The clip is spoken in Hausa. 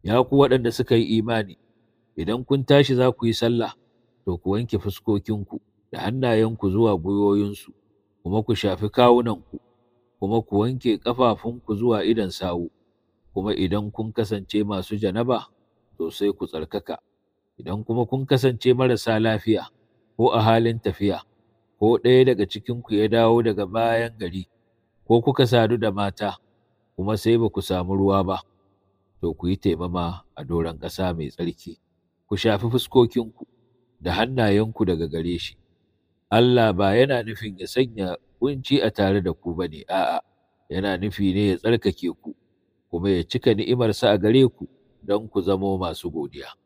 Ya ku waɗanda suka yi imani, idan kun tashi za ku yi sallah, to ku wanke fuskokinku da hannayenku zuwa gwiwoyinsu, kuma ku shafi kawunanku, kuma ku wanke ƙafafunku zuwa idon sawu, kuma idan kun kasance masu janaba, to sai ku tsarkaka. Idan kuma kun kasance marasa lafiya, ko a halin tafiya, ko ɗaya daga cikinku ya dawo daga bayan gari, ko kuka sadu da mata, kuma sai ba ku samu ruwa ba, to ku yi taimama a doron ƙasa mai tsarki, ku shafi fuskokinku da hannayenku daga gare shi. Allah ba yana nufin ya sanya ƙunci a tare da ku ba ne, a'a, yana nufi ne ya tsarkake ku, kuma ya cika ni'imarsa a gare ku don ku zamo masu godiya.